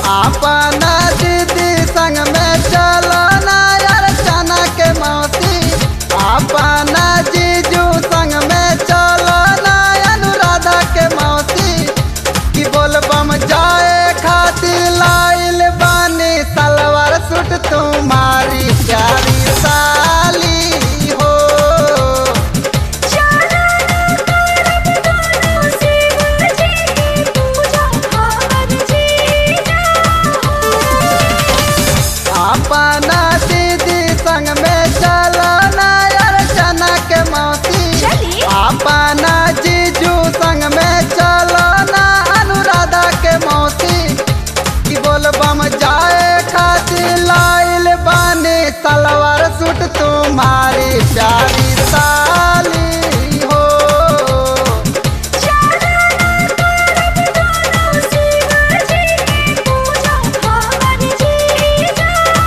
अपना दीदी संग में चलो ना यार चना के मौसी अपना जीजू संग में चलो ना अनुराधा के मौसी कि बोलबम जाए खातिर लाइल बानी सलवार सूट तुम्हारी प्यारी साली हो चला करब दोनों शिव जी की पूजा हर जीजा अपना दीदी संग में चलो ना यार चना के मौसी चली। अपना जीजू संग में चलो ना अनुराधा के मौसी कि बोलबम जाए खातिर लाइल बानी सलवार सूट तुम्हारी प्यारी साली हो चला करब दोनों शिव जी की पूजा हर जीजा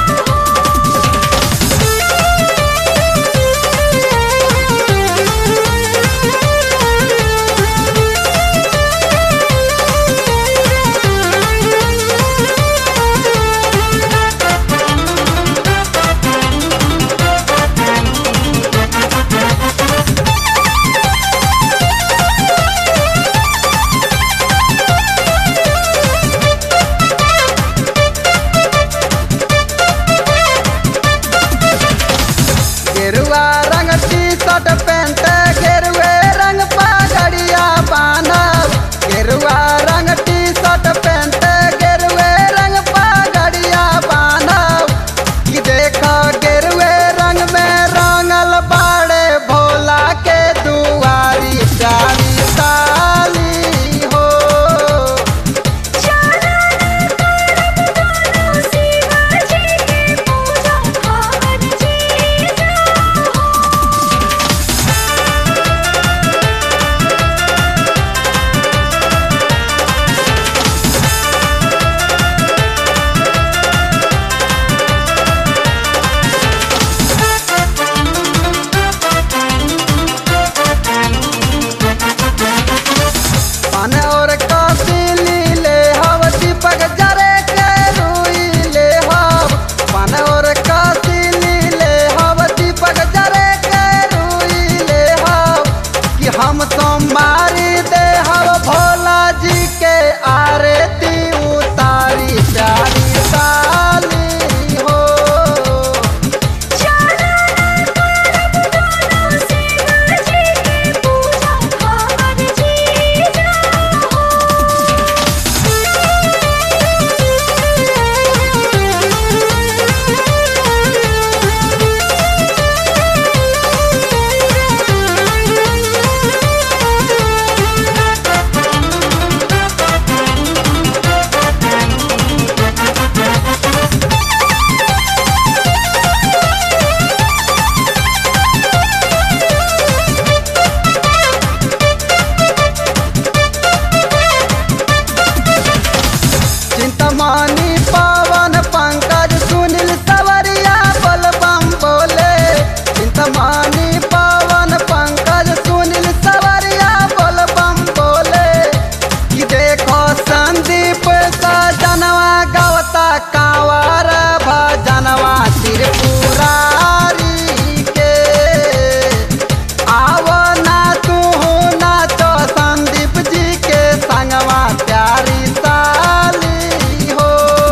गेरुआ रंग टी शर्ट पैंट गेरुए रंग पगड़िया बांधब गेरुआ रंग टी शर्ट पैंट गेरुए रंग पगड़िया बांधब कि देख गेरुए रंग में रंगल बाड़े भोला के दुआरी प्यारी साली हो चला करब दोनों शिव जी की पूजा हर जीजा पान और कौशली ले हव दीपक जरे के रुई ले हव पान और कौशली ले हव दीपक जरे के रुई ले हव कि हम सोमवारी दे हव भोला जी के आरती उतारी प्यारी साली हो चला करब दोनों शिव जी की पूजा हर जीजा चिंतमानी पवन पंकज सुनील सवरिया बलबम बोले चिंतमानी पवन पंकज सुनील सवरिया बलबम बोले कि देखो संदीप सजनवा गवता कांवर भजनवा त्रिपुरारी के आवो ना तू नाचो संदीप जी के संगवा प्यारी साली हो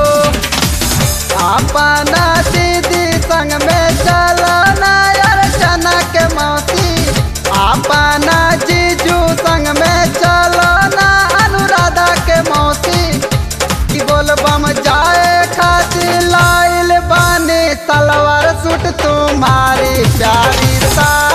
अपना दीदी संग में चलो ना यार चना के मौसी अपना जीजू संग में चलो ना अनुराधा के मौसी कि बोलबम जाए खातिर लाइल बानी सलवार सूट तुम्हारी प्यारी सा